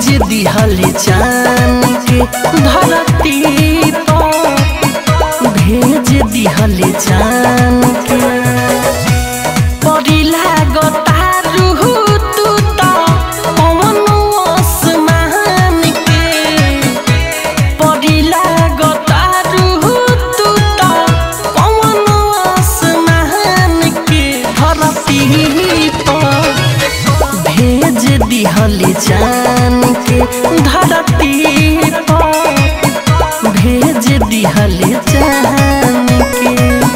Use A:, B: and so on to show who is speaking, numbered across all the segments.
A: भेज दिहल चान के धरती पर भेज दिहल चान के परी लागता रूह तू त पवन आसमान के परी लागता रूह तू त पवन आसमान के धरती पर भेज दिहल जान के धरती पर भेज दिहल जान के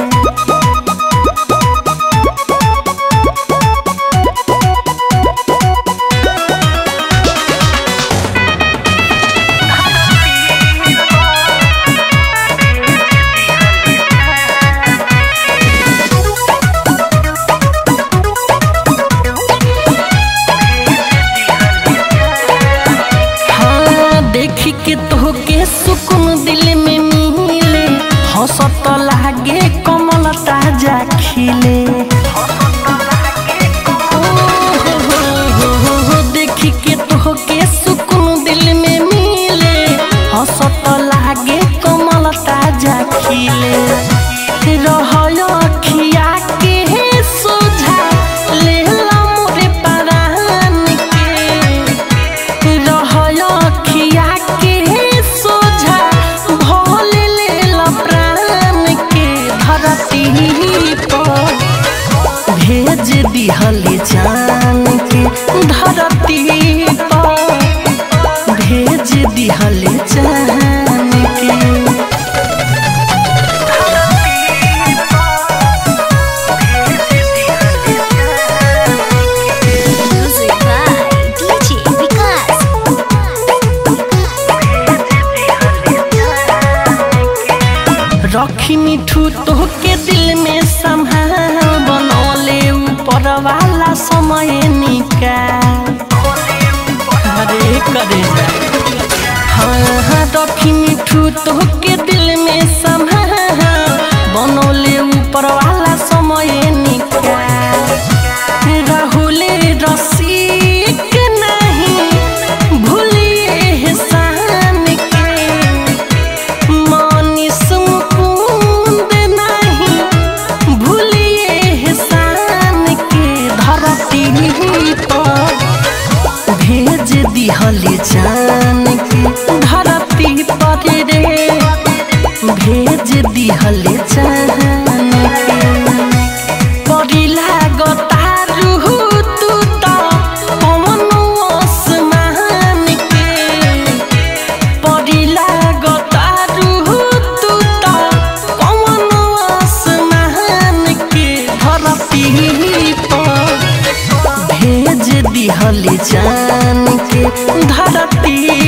A: हाँ देखी के तोहके सुकून दिल में मिले हंसत लागे कमल ताजा खिले ओ हो हो हो हो हो, देखी के तोहके सुकून दिल में मिले हंसत लागे कमल ताजा खिले रहय अखिया के सोझा लेला मोरे परान के रहय अखिया के सोझा भोले लेल प्राण के धरती पर भेज दिहल जान के धरती पर भेज दिहल जान के
B: Music by DJ Vikas.
A: रखी मिठू तोहके दिल में संभाल बनौले ऊपर वाला समय निकाल अरे करे जा हाँ हाँ रखी मिठू तोहके दिल में संभाल बनौले ऊपर वाला समय निकाल राहुल रसिक नहीं भूलिए एहसान के मनीष मुकुंद नहीं भूलिए एहसान के धरती पर भेज दिहल जान के धरती पर रे भेज दिहल जान के परी लागता रूह तू त पवन आसमान के परी लागता रूह तू त पवन आसमान के धरती पर भेज दिहल जान के धरती